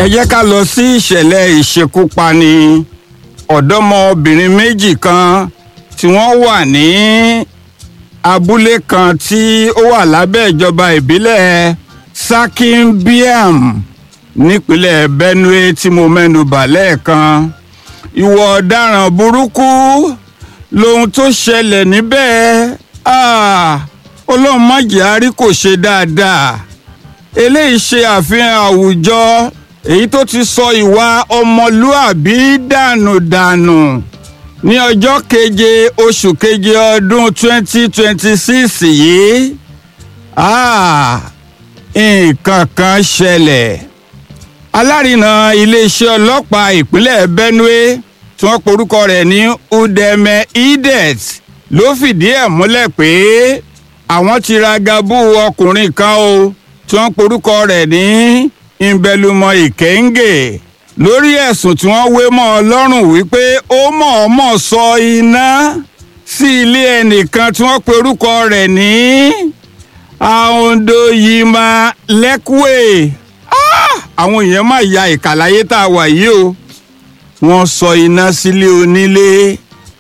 ẹ jẹ́ ká lọ sí ìṣẹ̀lẹ̀ ìṣekúpani ọ̀dọ́mọbìnrin méjì kan tí wọ́n wà ní abúlé kan tí ó wà lábẹ́ ìjọba ìbílẹ̀ Sakin-Biam nípínlẹ̀ Benue tí mo mẹ́nu bà lẹ́ẹ̀kan ìwọ ọ̀daràn burúkú lohun tó ṣẹlẹ̀ níbẹ̀ ọlọ́run má jẹ́ àrí kò ṣe dáadáa eléyìí ṣe àfihàn àwùjọ èyí tó ti sọ ìwà ọmọlúàbí dànù-dànù ní ọjọ́ keje oṣù keje ọdún 2026 yìí nǹkan kan ṣẹlẹ̀ alárinà iléeṣẹ́ ọlọ́pàá ìpínlẹ̀ Benue tí wọ́n porúkọ rẹ̀ ní Udeme Idet ló fìdí ẹ̀ múlẹ̀ pé àwọn ti ra gabu ọkùnrin kan o tí wọ́n porúkọ rẹ̀ ní Ìbẹ̀lùmọ̀ Ìkẹ́ńgè lórí ẹ̀sùn tí wọ́n wé mọ́ ọ lọ́rùn wípé ó mọ̀ọ́mọ̀ sọ iná sí ilé ẹnìkan tí wọ́n porúkọ rẹ̀ ní Ahondoyima Lekwe àwọn èèyàn máa ya ìkàláyé tá a wà yìí o wọ́n sọ iná sílé onílé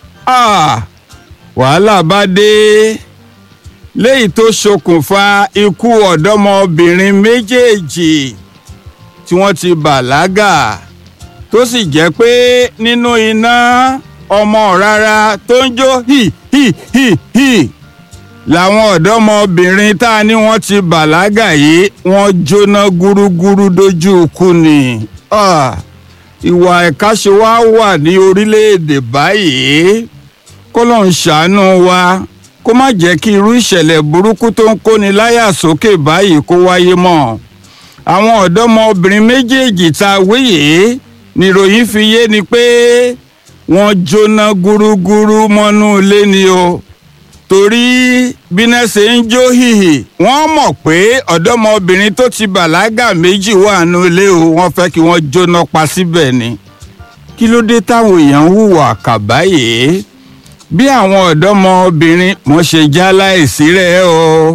wàhálà bá dé léyìí tó ṣokùnfà ikú ọ̀dọ́mọbìnrin méjèèjì tí wọ́n ti bàlágà tó sì jẹ́ pé nínú iná ọmọ rárá tó ń jó hì hì hì hì làwọn ọ̀dọ́mọbìnrin tá a ní wọ́n ti bàlágà yìí wọ́n jóná gúrúgúrú dójú ikú ni. Ah ìwà ẹ̀káṣe wa wà ní orílẹ̀-èdè báyìí kọ́lọ́n ṣàánú wa kó má jẹ́ kí irú ìṣẹ̀lẹ̀ burúkú tó ń kóni láyà sókè báyìí kó wáyé mọ́ àwọn ọ̀dọ́mọbìnrin méjèèjì tá a wéyè níròyìn fi yé ni pé wọ́n jóná gúrúgúrú mọ́nú ilé ni o torí bíná ṣe ń jó hìhì wọ́n mọ̀ pé ọ̀dọ́mọbìnrin tó ti bàlágà méjì wà nù ilé o wọ́n fẹ́ kí wọ́n jóná pa síbẹ̀ ni kí ló dé táwọn èèyàn ń hùwà kàbáyé bí àwọn ọ̀dọ́mọbìnrin wọ́n ṣe já láìsí rẹ̀ o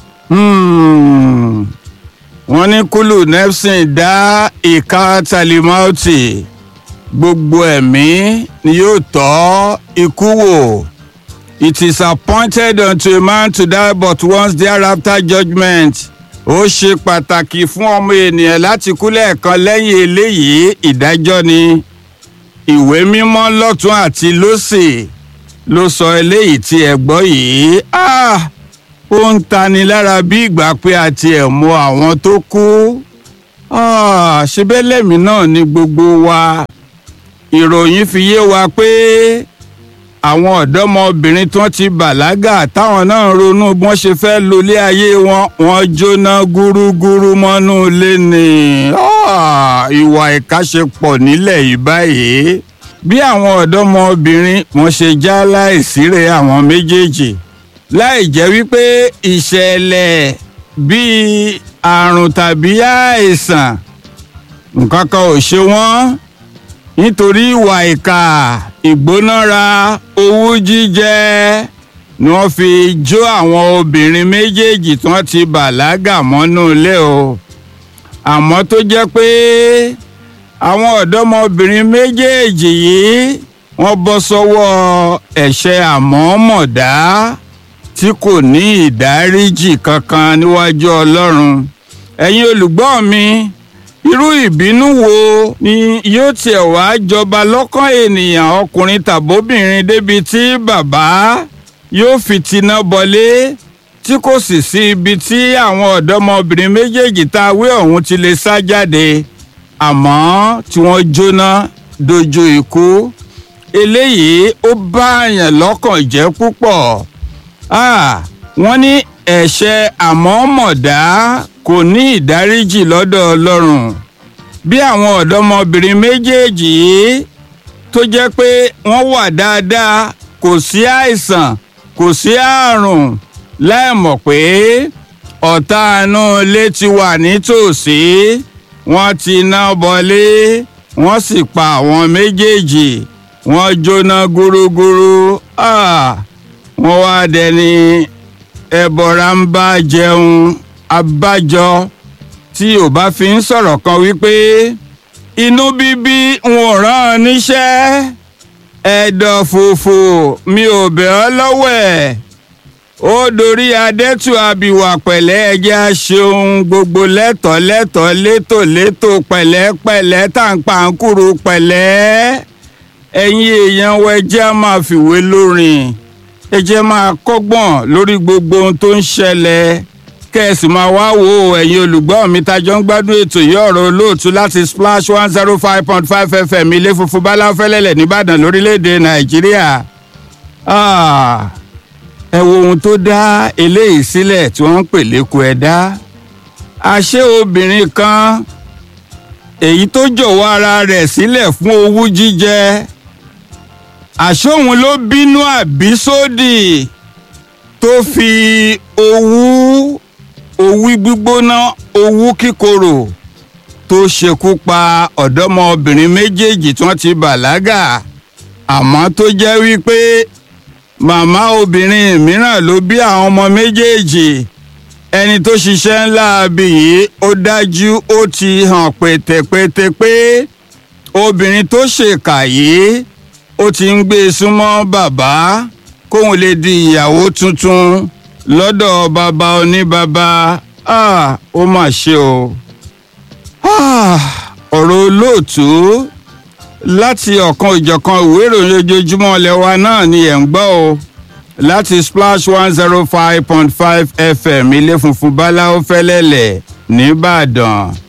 wọ́n ní kúlù nepsin dá ìka talimauti gbogbo ẹ̀mí ni yóò tọ́ ikú wò. It is appointed unto a man to die but once thereafter judgment. Ó ṣe pàtàkì fún ọmọ ènìyàn láti kú lẹ́ẹ̀kan lẹ́yìn eléyìí ìdájọ́ ni. Ìwé mímọ́ lọ́tún àti lósì ló sọ eléyìí tí ẹ gbọ́ yìí. Ó ń tani lára bí ìgbà pé a tiẹ̀ mọ àwọn tó kú. Ṣebí lẹ́mìí náà ni gbogbo wa. Ìròyìn fi yé wa pé àwọn ọ̀dọ́mọbìnrin tí wọ́n ti bàlágà táwọn náà ronú bí wọ́n ṣe fẹ́ lólé ayé wọn wọ́n jóná gúrúgúrú mọ́nú ilé ni ìwà ìkáṣepọ̀ nílẹ̀ yìí báyìí bí àwọn ọ̀dọ́mọbìnrin wọ́n ṣe já láìsírè àwọn méjèèjì láì jẹ́ wípé ìṣẹ̀lẹ̀ bíi àrùn tàbí àìsàn nǹkan kan ò ṣe wọ́n nítorí ìwà ìkà ìgbónára owú jíjẹ ni wọ́n fi jó àwọn obìnrin méjèèjì tí wọ́n ti bàlágà mọ́nú ilé o àmọ́ tó jẹ́ pé àwọn ọ̀dọ́mọbìnrin méjèèjì yìí wọ́n bọ́ sọ́wọ́ ẹ̀ṣẹ̀ àmọ̀ọ́mọ̀dá tí kò ní ìdáríjì kankan níwájú Ọlọ́run ẹ̀yin olùgbọ́ mi irú ìbínú wo ni yóò tiẹ̀ wá jọba lọ́kàn ènìyàn ọkùnrin tàbóbìnrin débi tí bàbá yóò fi tiná bọlé tí kò sì sí ibi tí àwọn ọ̀dọ́mọbìnrin méjèèjì tá a wé ọ̀hún ti lè sá jáde àmọ́ tí wọ́n jóná dojú ikú eléyìí ó bá àyàn lọ́kàn jẹ́ púpọ̀ wọ́n ní ẹ̀ṣẹ̀ àmọ̀ọ́mọ̀dá kò ní ìdáríjì lọ́dọ̀ ọlọ́run bí àwọn ọ̀dọ́mọbìnrin méjèèjì yìí tó jẹ́ pé wọ́n wà dáadáa kò sí àìsàn kò sí àrùn láìmọ̀ pé ọ̀tá inú ilé ti wà nítòsí wọ́n ti ná bọlé wọ́n sì pa àwọn méjèèjì wọ́n jóná gúrúgúrú wọ́n wá dẹni ẹbọra ń bá jẹun abájọ tí ò bá fi ń sọ̀rọ̀ kan wípé inú bíbí n ò rán ọ níṣẹ́ ẹ̀dọ̀ fòfò mi ò bẹ̀ ọ́ lọ́wọ́ ẹ̀ ó dorí adẹ́tù àbíwá pẹ̀lẹ́ ẹjẹ́ aṣeun gbogbo lẹ́tọ̀ọ́ lẹ́tọ̀ọ́ létò létò pẹ̀lẹ́pẹ̀lẹ́ tàǹpàǹkùrù pẹ̀lẹ́ ẹ̀yin èèyàn wa ẹjẹ́ á máa fìwé lórin ẹjẹ́ máa kọ́gbọ́n lórí gbogbo ohun tó ń ṣẹlẹ̀ kẹ́ẹ̀sì máa wá wo ẹ̀yin olùgbọ́ mi tajọ́ ń gbádùn ètò yìí ọ̀rọ̀ olóòtú láti splash one zero five point five fm ilé funfun báláfẹ́lẹ́lẹ̀ nìbàdàn lórílẹ̀‐èdè nàìjíríà ẹ wo ohun tó dá eléyìí sílẹ̀ tí wọ́n ń pè lẹ́kọ̀ọ́ ẹ̀dá àṣé obìnrin kan èyí tó jọ̀wọ́ ara rẹ̀ sílẹ̀ fún owú jíjẹ àṣóhun ló bínú àbísódì tó fi owú owú gbígbóná owú kíkorò tó ṣekú pa ọ̀dọ́mọbìnrin méjèèjì tí wọ́n ti bàlágà àmọ́ tó jẹ́ wípé màmá obìnrin mìíràn ló bí àwọn ọmọ méjèèjì ẹni tó ṣiṣẹ́ ńlá abì yìí ó dájú ó ti hàn pètèpètè pé obìnrin tó ṣèkà yìí ó ti ń gbé e súnmọ́ bàbá kóun lè di ìyàwó tuntun lọ́dọ̀ bàbá oníbàbá ó mà ṣe o ọ̀rọ̀ olóòtú láti ọ̀kan ìjọ̀kan ìwé ìròyìn ojoojúmọ́ ilẹ̀ wa náà ni ẹ̀ ń gbọ́ o láti splash one zero five point five fm ilé funfun báláwo fẹ́lẹ́lẹ̀ nìbàdàn.